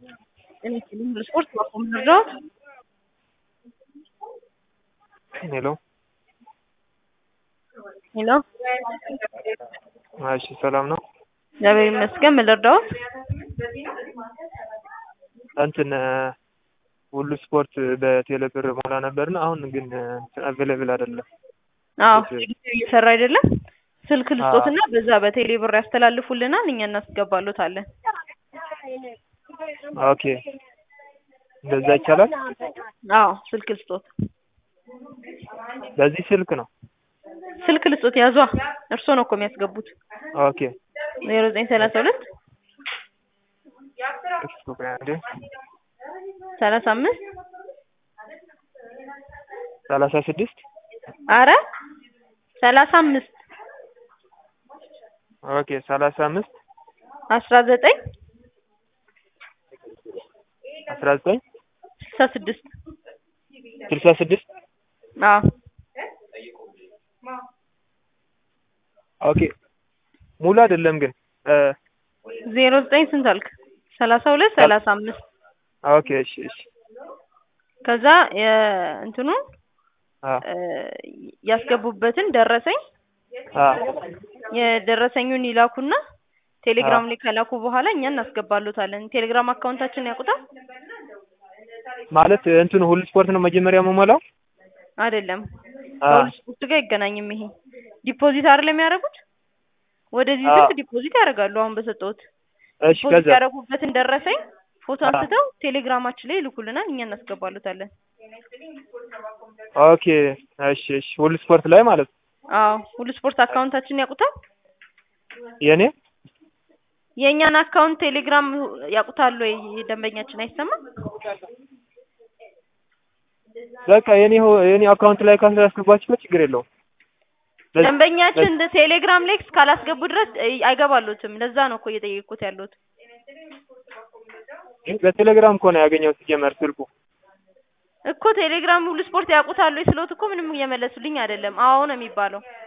የሚችሉ ስፖርት ማቆም ልርዳዎት? ሄሎ ሄሎ እሺ ሰላም ነው? እግዚአብሔር ይመስገን። ምን ልርዳዎት? እንትን ሁሉ ስፖርት በቴሌ ብር ሞላ ነበርና አሁን ግን አቬለብል አይደለም። አዎ እየሰራ አይደለም። ስልክ ልስጦትና በዛ በቴሌ ብር ያስተላልፉልናል፣ እኛ እናስገባሎታለን። ኦኬ እንደዛ ይቻላል? አዎ ስልክ ልስጦት። በዚህ ስልክ ነው? ስልክ ልስጦት ያዟ። እርስዎ ነው እኮ የሚያስገቡት። ኦኬ ዜሮ ዘጠኝ ሰላሳ ሁለት እሺ ቆይ አንዴ ሰላሳ አምስት ሰላሳ ስድስት አረ ሰላሳ አምስት ኦኬ ሰላሳ አምስት አስራ ዘጠኝ አስራ ዘጠኝ ስልሳ ስድስት ስልሳ ስድስት አዎ ኦኬ ሙሉ አይደለም ግን ዜሮ ዘጠኝ ስንት አልክ? ሰላሳ ሁለት ሰላሳ አምስት ኦኬ እሺ እሺ ከዛ እንትኑን አ ያስገቡበትን ደረሰኝ አ የደረሰኙን ይላኩና ቴሌግራም ላይ ከላኩ በኋላ እኛ እናስገባሎታለን። ቴሌግራም አካውንታችንን ያውቁታል? ማለት እንትኑ ሁሉ ስፖርት ነው መጀመሪያ የምሞላው? አይደለም አ ከሁሉ ስፖርት ጋር አይገናኝም። ይሄ ዲፖዚት አይደለም የሚያደርጉት? ወደዚህ አ ስልክ ዲፖዚት ያደርጋሉ። አሁን በሰጠሁት እሺ ዲፖዚት ከዛ ያደረጉበትን ደረሰኝ ፎቶ አ አንስተው ቴሌግራማችን ላይ ይልኩልናል፣ እኛ እናስገባሎታለን። ኦኬ እሺ እሺ ሁሉ ስፖርት ላይ ማለት ነው? አዎ ሁሉ ስፖርት አካውንታችንን ያውቁታል? የኔ የእኛን አካውንት ቴሌግራም ያውቁታል ወይ? ደንበኛችን አይሰማም? በቃ የኔ ሆ- የኔ አካውንት ላይ ካላስገባችሁበት ችግር የለውም። በዚህ ደንበኛችን ቴሌግራም ላይ እስካላስገቡ ድረስ አይገባሉትም። ለዛ ነው እኮ እየጠየቅኩት ያለሁት። በቴሌግራም እኮ ነው ያገኘሁት ሲጀመር ስልኩ። እኮ ቴሌግራም ሁሉ ስፖርት ያውቁታል ወይ ስለውት እኮ ምንም እየመለሱልኝ አይደለም። አዎ ነው የሚባለው።